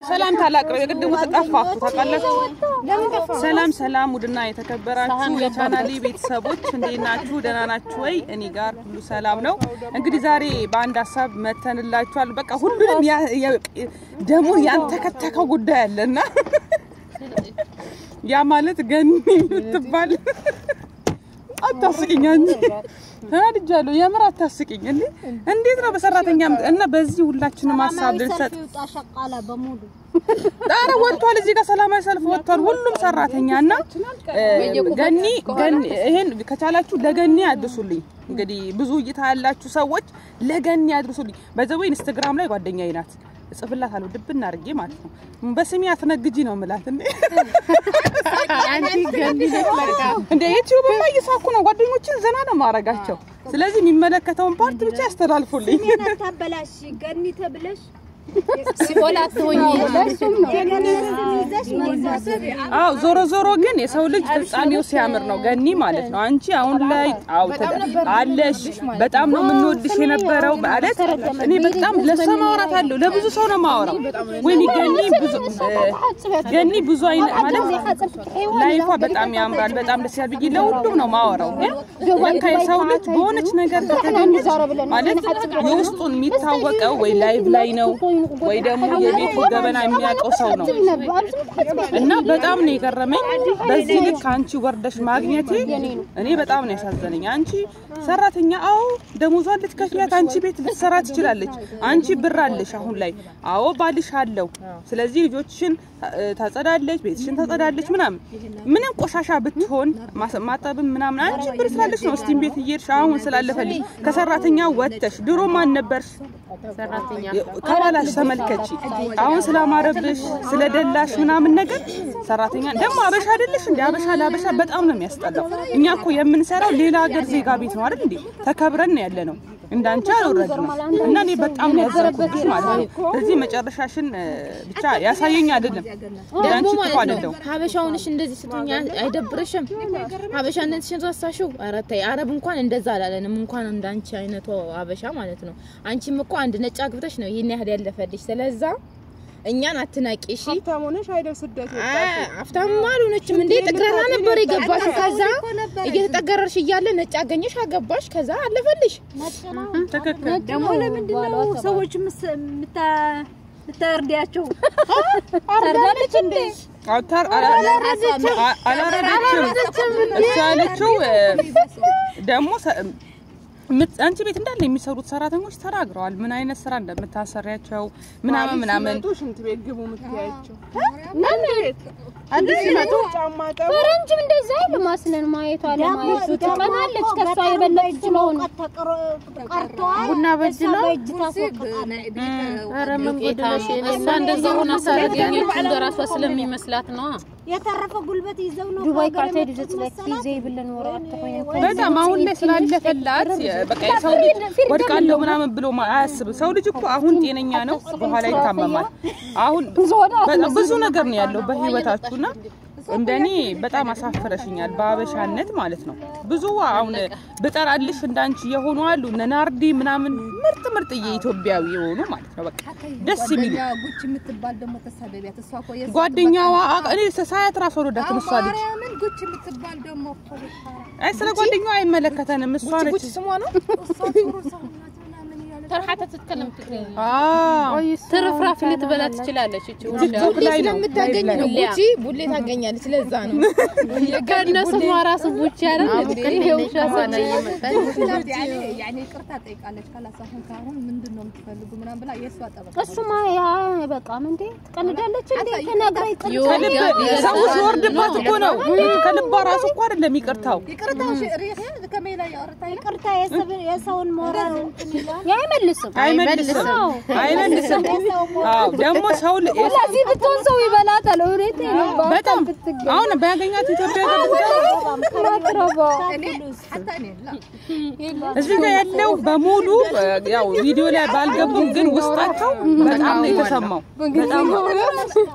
ሰላም ታላቅረው የቅድሙ ተጠፋችሁ ታውቃላችሁ። ሰላም ሰላም፣ ውድና የተከበራችሁ የቻናሌ ቤተሰቦች እንዴት ናችሁ? ደህና ናችሁ ወይ? እኔ ጋር ሁሉ ሰላም ነው። እንግዲህ ዛሬ በአንድ ሀሳብ መተንላችኋል። በቃ ሁሉንም ያ- ያ- ደግሞ ያንተከተከው ጉዳይ አለና ያ ማለት ገኒ የምትባል አታስቂኝ አንቺ ተናድጃለሁ። የምር አታስቂኝ። እንዴ እንዴት ነው በሰራተኛ እና በዚህ ሁላችንም ሀሳብ ልንሰጥ ሸቃላ በሙሉ ጣረ ወጥቷል። እዚህ ጋር ሰላማዊ ሰልፍ ወጥቷል። ሁሉም ሰራተኛ እና ገኒ ገኒ ይሄን ከቻላችሁ ለገኒ አድርሱልኝ። እንግዲህ ብዙ እይታ ያላችሁ ሰዎች ለገኒ አድርሱልኝ። በዘው ኢንስታግራም ላይ ጓደኛዬ ናት እጽፍላታለሁ ድብና አድርጌ ማለት ነው። በስሜ አትነግጂ ነው የምላት እንዴ እንደ ዩቲዩብ ማ እየሳኩ ነው። ጓደኞችን ዘና ነው ማረጋቸው። ስለዚህ የሚመለከተውን ፓርት ብቻ ያስተላልፉልኝ። ታበላሽ ገኒ ተብለሽ ሲኦል አትሆኝ አዎ ዞሮ ዞሮ ግን የሰው ልጅ ፍጻሜው ሲያምር ነው። ገኒ ማለት ነው። አንቺ አሁን ላይ አው አለሽ። በጣም ነው የምንወድሽ የነበረው ማለት እኔ በጣም ለሷ ማውራት አለው ለብዙ ሰው ነው ማወራው። ወይኔ ገኒ ብዙ ገኒ ብዙ አይነት ማለት ላይፏ በጣም ያምራል፣ በጣም ደስ ያል ብዬ ለሁሉም ነው ማወራው። ግን ለካ የሰው ልጅ በሆነች ነገር ከተገኘች ማለት የውስጡን የሚታወቀው ወይ ላይቭ ላይ ነው ወይ ደግሞ የቤቱ ገበና የሚያውቀው ሰው ነው። እና በጣም ነው የገረመኝ። በዚህ ልክ አንቺ ወርደሽ ማግኘቴ እኔ በጣም ነው ያሳዘነኝ። አንቺ ሰራተኛ፣ አዎ ደሞዟን ልትከፍያት አንቺ ቤት ልትሰራ ትችላለች። አንቺ ብር አለሽ አሁን ላይ፣ አዎ ባልሽ አለው። ስለዚህ ልጆችሽን ታጸዳለች፣ ቤትሽን ታጸዳለች ምናምን። ምንም ቆሻሻ ብትሆን ማስ- ማጠብም ምናምን አንቺ ብር ስላለሽ ነው ስቲም ቤት እየሄድሽ አሁን ስላለፈልሽ ከሰራተኛ ወጥተሽ ድሮ ማን ነበርሽ? ከኋላሽ ተመልከቺ። አሁን ስላማረብሽ ስለደላሽ ምናምን ነገር ሰራተኛ ደግሞ አበሻ አይደለሽ እንዴ? አበሻ ለአበሻ በጣም ነው የሚያስጠላው። እኛ እኮ የምንሰራው ሌላ ሀገር ዜጋ ቤት ነው አይደል እንዴ? ተከብረን ያለ ነው እንዳንቺ አልወረድንም። እና እኔ በጣም ነው ያዘንኩብሽ ማለት ነው። በዚህ መጨረሻሽን እ፣ ብቻ ያሳየኝ አይደለም እንዳንቺ ክፉ አይደለም። ሀበሻውንሽ እንደዚህ ስትሆኛ አይደብርሽም? ሀበሻነትሽን ረሳሽው? ኧረ ተይ፣ አረብ እንኳን እንደዛ አላለንም። እንኳን እንዳንቺ አይነቱ ሀበሻ ማለት ነው። አንቺም እኮ አንድ ነጭ አግብተሽ ነው ይሄን ያህል ያለፈልሽ። ስለዛ እኛን አትናቂ እሺ። ሀብታም ሆነሽ አይደል ስደት አፍታም አልሆነችም እንዴ? ጥግረራ ነበር የገባሽ። ከዛ እየተጠገረርሽ እያለ ነጭ አገኘሽ፣ አገባሽ። ከዛ አለፈልሽ። ትክክል ደግሞ ለምንድን ነው ሰዎች ምታርዲያቸው? ታርዳለች እንዴ? አውታር አላረደችም እሷ ያለችው እ፣ ደግሞ ሰ- ምት- አንቺ ቤት እንዳለ የሚሰሩት ሰራተኞች ተናግረዋል። ምን አይነት ስራ እንደምታሰሪያቸው ምናምን ምናምን ሲመጡ ሽንት ቤት ግቡ የምትያቸው ሲመጡ ጫማ ጠቡ ፈረንጅም እንደዛ አይሉ ማስለን ማየቷ ለማየቱ ትቀናለች። ከሷ የበለጠች ስለሆነ ቀርተዋል። ቡና በእጅ ነው? በእጅ ታስወቅቃለች። ኧረ ምን ጎደለሽ? እሷ እንደዛ ሆና ሳላገኘችው እንደራሷ ስለሚመስላት ነው። የተረፈ ጉልበት ይዘው ነው ዱባይ ከሀገር ካርታ የወጡት ድረስ ላይ መሰላት። ጊዜ ብለን ወራ ተቆየ በጣም አሁን ላይ ስላለፈላት በቃ የሰው ልጅ ወድቃለሁ ምናምን ብሎ ማ- አያስብም። ሰው ልጅ እኮ አሁን ጤነኛ ነው፣ በኋላ ይታመማል። አሁን በጣም ብዙ ነገር ነው ያለው በህይወታችሁና እንደኔ በጣም አሳፍረሽኛል፣ በአበሻነት ማለት ነው። ብዙ አሁን ብጠራልሽ እንዳንቺ የሆኑ አሉ እነ ናርዲ ምናምን ምርጥ ምርጥ የኢትዮጵያዊ የሆኑ ማለት ነው። በቃ ደስ የሚሉ ጉች የምትባል ደግሞ ተሳደቢያት። እሷ እኮ የእሷ ጓደኛዋ አ- እኔ ሳያት ራስ ወረዳትን እሷ ልጅ ማርያምን ጉች የምትባል ደግሞ እኮ ብታራ አይ ስለ ጓደኛዋ አይመለከተንም። እሷ ነች ስሟ ነው እሷ ጥሩ ሰው ናት ምናምን እያለች ተርሓተ ትትከለም ትግርኛ አዎ ትርፍራፊ ልትበላ ትችላለች። እቺ ቲክቶክ ላይ ነው ስለምታገኝ ነው ቡቺ ቡሌ ታገኛለች። ለዛ ነው ከእነሱ ራሱ ቡቺ አይደል ይሄ ውሻ ሰነ ስላት ያኔ ያኔ ይቅርታ ጠይቃለች። ካላስ አሁን ካሁን ምንድን ነው የምትፈልጉ ምናምን ብላ የእሷ ጠበቃ እሱማ ያ በቃም እንዴ ትቀልዳለች እንዴ ተናግራ ይቅር ከልብ ሰው ሲወርድባት እኮ ነው። ከልቧ ራሱ እኮ አይደለም ይቅርታው። ይቅርታ ሪህ ከሜላ ያወርታ ይቅርታ የሰብ- የሰውን ሞራል እንትን ይላል። ያ አይመልስም። አይመልስም አይመልስም። አዎ ደግሞ ሰው ል- ስለዚህ ብትሆን ሰው ይበላታል። እውነት ነው። በጣም አሁን ባያገኛት ኢትዮጵያ ገብታ ማትረባ እኔ ሐታ እኔ ላ እዚህ ጋር ያለው በሙሉ እ፣ ያው ቪዲዮ ላይ ባልገቡም ግን ውስጣቸው በጣም ነው የተሰማው። በጣም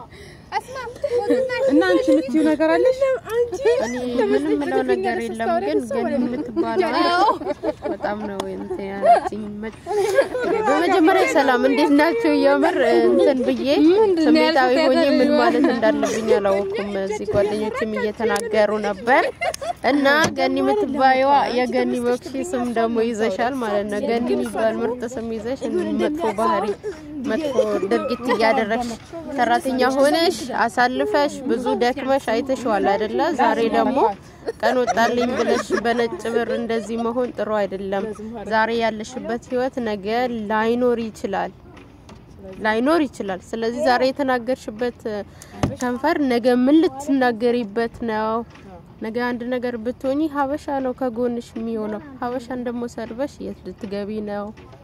እና አንቺ የምትይው ነገር አለሽ? እኔ ምንም ምለው ነገር የለም፣ ግን ገኒ የምትባለው በጣም ነው እንትን ያለችኝ። በመጀመሪያ ሰላም እንዴት ናቸው? የምር እንትን ብዬ ስሜታዊ ሆኜ ምን ማለት እንዳለብኝ አላወኩም። እዚህ ጓደኞችም እየተናገሩ ነበር እና ገኒ የምትባየዋ የገኒ በክሺ ስም ደግሞ ይዘሻል ማለት ነው። ገኒ የሚባል ምርጥ ስም ይዘሽ መጥፎ ባህሪ መጥፎ ድርጊት እያደረግሽ ሰራተኛ ሆነሽ አሳልፈሽ ብዙ ደክመሽ አይተሽዋል አይደለ? ዛሬ ደግሞ ቀን ወጣልኝ ብለሽ በነጭ ብር እንደዚህ መሆን ጥሩ አይደለም። ዛሬ ያለሽበት ህይወት ነገ ላይኖር ይችላል ላይኖር ይችላል። ስለዚህ ዛሬ የተናገርሽበት ከንፈር ነገ ምን ልትናገሪበት ነው? ነገ አንድ ነገር ብትሆኚ ሀበሻ ነው ከጎንሽ የሚሆነው። ሀበሻን ደግሞ ሰድበሽ የት ልትገቢ ነው?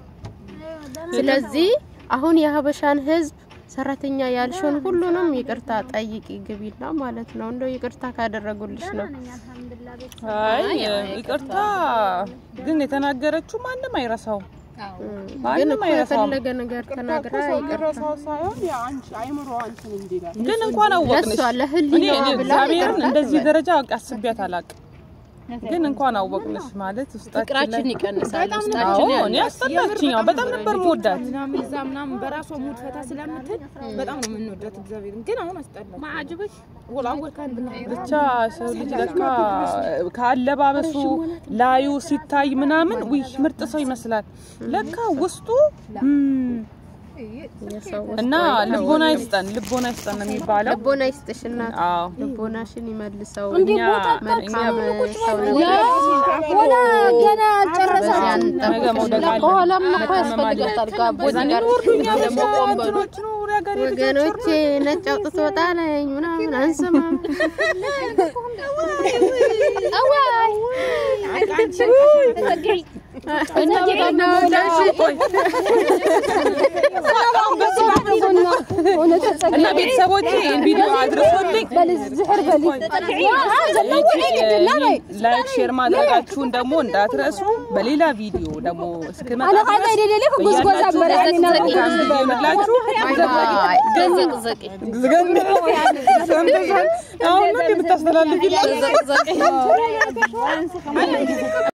ስለዚህ አሁን የሀበሻን ህዝብ ሰራተኛ ያልሽውን ሁሉንም ይቅርታ ጠይቂ ግቢና ማለት ነው። እንደው ይቅርታ ካደረጉልሽ ነው። አይ ይቅርታ ግን የተናገረችው ማንም አይረሳውም። ግን ማንም እኮ አይረሳውም። የፈለገ ነገር ተናግራ ሰው ይቅርታ የሚረሳው ሳይሆን የአንቺ አይምሮ አንቺን እንዲላል ግን እንኳን አወቅንሽ። ለሷ እኔ ለህሊናዋ እኔ ብላ እግዚአብሔርን ይቅርታ እንደዚህ ትበል። ደረጃ አስቤያት አላውቅም። ግን እንኳን አወቅንሽ ማለት ውስጣችን ላይ ፍቅራችን ይቀንሳል። አዎ ውስጣችን እኔ አስጠላችኝ። አዎ በጣም ነበር መወዳት። ምናምን እዛ ምናምን በራሷ ሙድ ፈታ ስለምትል በጣም ነው የምንወዳት። እግዚአብሔርን ግን አሁን አስጠላች። ማዕጅበሽ ወላወል ከአንድ ነው ብቻ ሰው ልጅ ለካ ከአለባበሱ ላዩ ሲታይ ምናምን ውይ ምርጥ ሰው ይመስላል። ለካ ውስጡ እም፣ የሰው እና ልቦና ይስጠን፣ ልቦና ይስጠን ነው የሚባለው። ልቦና ይስጥሽ እናት፣ አዎ ልቦናሽን ይመልሰው። እኛ መልካም ሰው ነው። ወላ ገና አልጨረሰ በዚያ እንጠብቅ። ነገ መውደቅ አለ። ከኋላም እኮ መታመም አለ። ያስፈልጋታል። ጋቦ በዛን ጋር ይወርዱኛ ደግሞ ቆም በሉ። እንትኖች ነው የሀገሬ ልጆች ወገኖቼ ነጭ አውጥቶ ጣለኝ ምናምን አንሰማም። እና ቤተሰቦቼ ይህን ቪዲዮ አድርሶልኝ ላይክ ሼር ማድረጋችሁን ደግሞ እንዳትረሱ። በሌላ ቪዲዮ ደግሞ እስክመጣ ይሆንላችሁ። ዘቅዘቂ አሁን ነው የምታስተላልፊ ዘቅዘቂ